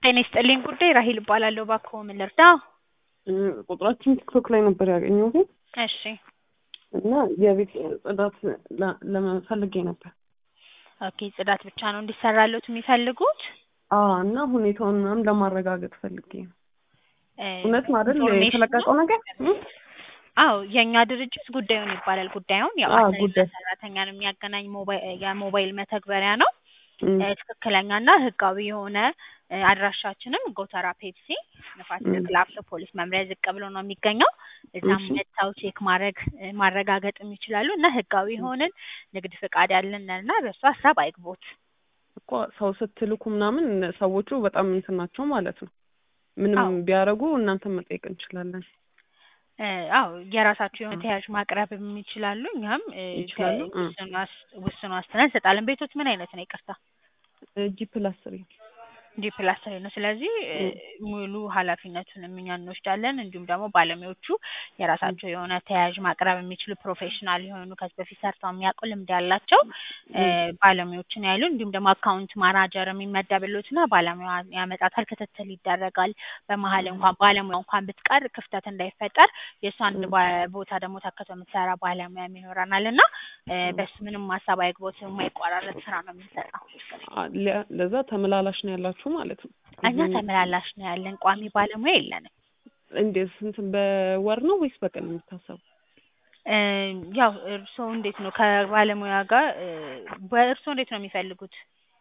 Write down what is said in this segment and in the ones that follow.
ጤና ይስጥልኝ ጉዳይ ራሂል እባላለሁ። እባክዎ ምን ልርዳ? ቁጥራችን ቲክቶክ ላይ ነበር ያገኘሁት እሺ እና የቤት ጽዳት ለ- ለመፈልጌ ነበር። ኦኬ ጽዳት ብቻ ነው እንዲሰራሉት የሚፈልጉት? አዎ እና ሁኔታውን ምናምን ለማረጋገጥ ፈልጌ ነው። እ፣ እውነት ነው አይደል ኢንፎርሜሽኑ- የተለቀቀው ነገር? እ? አዎ የእኛ ድርጅት ጉዳዩን ይባላል። ጉዳዩን ያው አዎ፣ አሰሪና ጉዳይ። ሰራተኛን የሚያገናኝ ሞባይል የሞባይል መተግበሪያ ነው። እም፣ እ፣ ትክክለኛና ህጋዊ የሆነ እ፣ አድራሻችንም ጎተራ ፔፕሲ ንፋስ እም። ስልክ ላፍቶ ፖሊስ መምሪያ ዝቅ ብሎ ነው የሚገኘው። እዛም እሺ። መጥተው ቼክ ማድረግ እ፣ ማረጋገጥም ይችላሉ እና ህጋዊ የሆንን ንግድ ፍቃድ ያለን እና በእሱ ሀሳብ አይግቦት። እኮ ሰው ስትልኩ ምናምን ሰዎቹ በጣም እንትን ናቸው ማለት ነው። ምንም አዎ። ቢያደርጉ እናንተን መጠየቅ እንችላለን። እ፣ አዎ የራሳቸው የሆነ ተያዥ ማቅረብም ይችላሉ። እኛም እ፣ ይችላሉ? ተ- እ። ውስን ዋስ- ውስን ዋስትና እንሰጣለን። ቤቶች ምን አይነት ነው? ይቅርታ ጂ ፕላስ ስሪ እንዲህ ፕላስተር ነው። ስለዚህ እ፣ እ። ሙሉ ኃላፊነቱንም እኛ እንወስዳለን። እንዲሁም ደግሞ ባለሙያዎቹ የራሳቸው የሆነ ተያያዥ ማቅረብ የሚችሉ ፕሮፌሽናል የሆኑ ከዚህ በፊት ሰርተው የሚያውቁ ልምድ ያላቸው እ፣ ባለሙያዎችን ያሉ እንዲሁም ደግሞ አካውንት ማናጀር የሚመደብሎትና ባለሙያ ያመጣታል፣ ክትትል ይደረጋል። በመሀል እንኳን ባለሙያ እንኳን ብትቀር ክፍተት እንዳይፈጠር የእሱ አንድ እ። ባ- ቦታ ደግሞ ተክቶ የምትሰራ ባለሙያ ይኖረናል እና እ፣ በሱ ምንም ሀሳብ አይግቦት፣ የማይቋራረጥ ስራ ነው የምንሰጠው። አ- ለ- ለዛ ተመላላሽ ነው ያላችሁ ማለት ነው። እኛ ተመላላሽ ነው ያለን፣ ቋሚ ባለሙያ የለንም። እንዴት ስንት በወር ነው ወይስ በቀን ነው የሚታሰበው? እ፣ ያው እርስዎ እንዴት ነው ከባለሙያ ጋር እ፣ በእርስዎ እንዴት ነው የሚፈልጉት?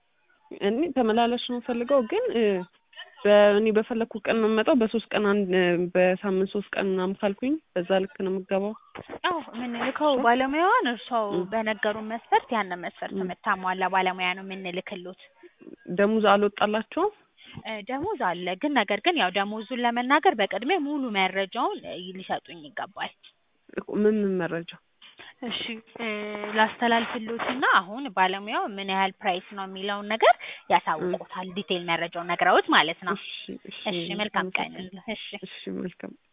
እኔ ተመላላሽ ነው የምፈልገው ግን እ፣ በእኔ በፈለግኩ ቀን ነው የምመጣው። በሶስት ቀን አንድ እ፣ በሳምንት ሶስት ቀን ምናምን ካልኩኝ በዛ ልክ ነው የምገባው። ያው የምንልከው ባለሙያዋን እርስዎ እ። በነገሩን መስፈርት ያንን መስፈርት እ። የምታሟላ ባለሙያ ነው የምንልክሎት። ደሞዝ አልወጣላቸውም? እ፣ ደሞዝ አለ ግን ነገር ግን ያው ደሞዙን ለመናገር በቅድሚያ ሙሉ መረጃውን እ፣ ሊሰጡኝ ይገባል። እኮ ምን ምን መረጃ? እሺ እ፣ ላስተላልፍሎትና አሁን ባለሙያው ምን ያህል ፕራይስ ነው የሚለውን ነገር ያሳውቁታል። ዲቴይል መረጃውን ነግረውት ማለት ነው። እሺ እሺ እሺ መልካም ቀን። እሺ እሺ መልካም